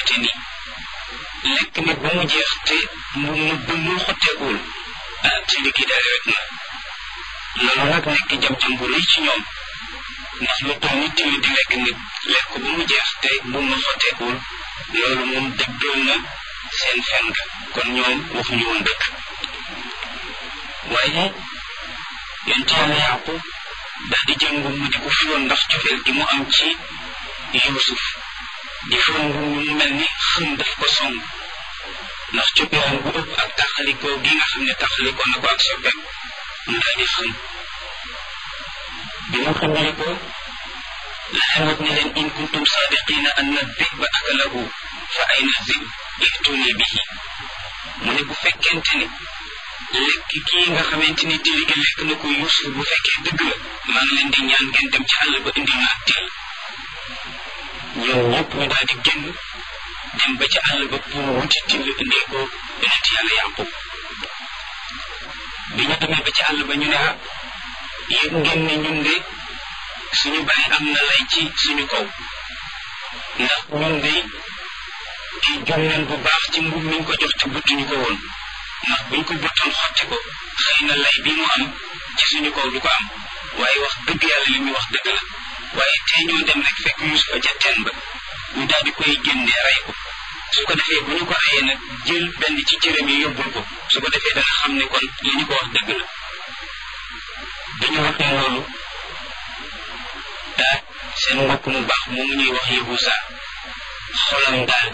fekkente ni lekk nit ba mu jeex te mu mu mu xotteekuwul ah ci li kii daal rek na loolu nag nekk jam-jam bu rëy ci ñoom ndax lu toll nit tamit di lekk nit lekk ko ba mu jeex te bu mu xotteekuwul loolu moom dëggal na seen fen ga kon ñoom waxuñu woon dëgg waaye yonent yàlla yaqub daal di jël ngum mu di ko fiwoon ndax cofeel gi mu am ci yusuf di fiwoon ngum mu mel ni xëm daf ko song ndax coppeelam bu ëpp ak taxalikoo gi nga xam ne taxalikoo na ko ak soppeem mu daal di xëm bi mu xamee ko la leen wax ne leen in kuntum sadiqina anna dhiba akalahu fa ayna dhib ihtuni bihi mu ne bu fekkente ni lekk kii nga xamante ni tili gi lekk na ko Yuusuf bu fekkee dëgg la maa ngi leen di ñaan ngeen dem ci àll ba indi ma ak til ñoom ñëpp ñu daal di génn dem ba ci àll ba pour wuti til indee ko yonent yàlla Yaqub bi ñu demee ba ci àll ba ñu ne ah yëg ngeen ne ñun de suñu bàyyi am na lay ci suñu kaw ndax ñun de di jum leen bu baax ci mbub miñ ko jox te buttuñu ko woon ndax buñ ko buttoon xotti ko xëy na lay bi mu am ci suñu kaw du ko am waaye wax dëgg yàlla li muy wax dëgg la waaye tey ñoo dem rek fekk Yuusufa ca teen ba ñu daal di koy génnee rey ko su ko defee bu ñu ko reyee nag jël benn ci cëram yi yóbbul ko su ko defee dana xam ne kon li ñu ko wax dëgg la bi ñu waxee loolu daa seen mbokk mu baax moomu ñuy wax Yahuza xolam daal di